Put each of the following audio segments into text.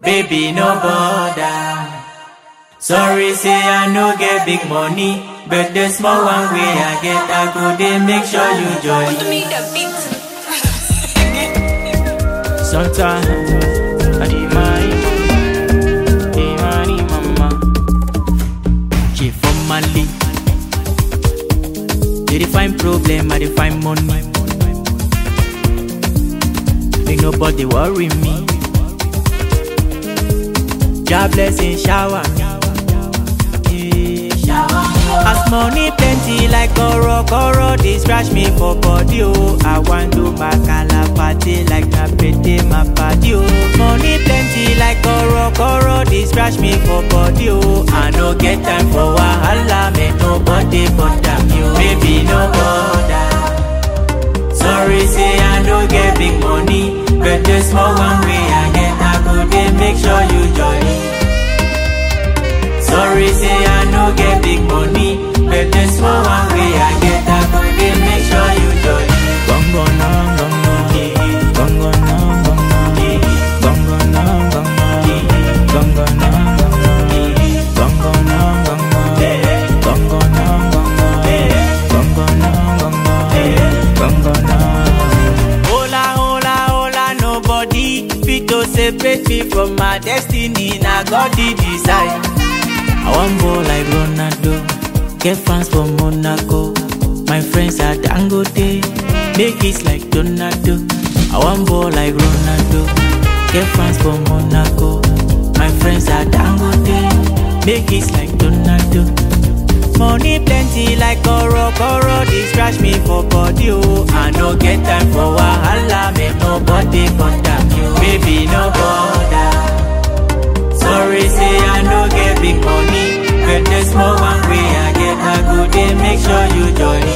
baby no bother. Sorry say I no get big money, but the small one way I get I go dey make sure you join. Sometimes I dey mind, dey money mama. She from Mali, they dey find problem, I dey find money. Make nobody worry me. God blessing shower me. Yeah, shower me. As money plenty like koro koro, they scratch me for body oh. I want do my party like na pete my party oh. Money plenty like koro koro, they scratch me for body oh. I no get time for wahala, make nobody bother me oh. Baby no bother. Sorry say I no get big money, but the small one way I get I go dey make sure you join. Sorry say I no get big money, but the small one way I get I go dey make sure you join. Gongo no gongo, gongo no gongo, gongo no gongo, gongo no gongo, gongo no gongo, gongo no gongo, gongo no gongo, gongo no. Hola, hola, hola, nobody fit to separate me from my destiny. Now God did decide. I want ball like Ronaldo, get fans from Monaco. My friends are Dangote, make it like Donaldo. I want ball like Ronaldo, get fans from Monaco. My friends are Dangote, make it like Donaldo. Money plenty like Koro Koro, they scratch me for body oh. I no get time for wahala, make nobody bother me. oh. Baby no bother. Sorry say I no get big money, but the small one way I get I go dey make sure you join.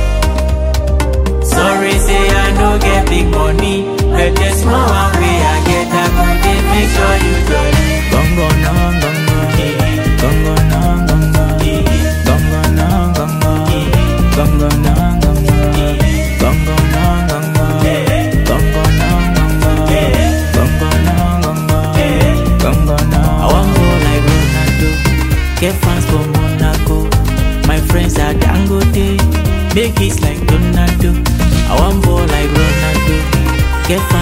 Sorry say I no get big money, but the small one way I get I go dey make sure you join. Gongo no gongo, gongo no gongo, gongo no gongo, gongo no gongo, gongo no gongo, gongo no gongo, gongo no gongo, gongo no. I want go like Ronaldo, get fans from Monaco. My friends are Dangote, make it like Donaldo. I want ball like Ronaldo, get fans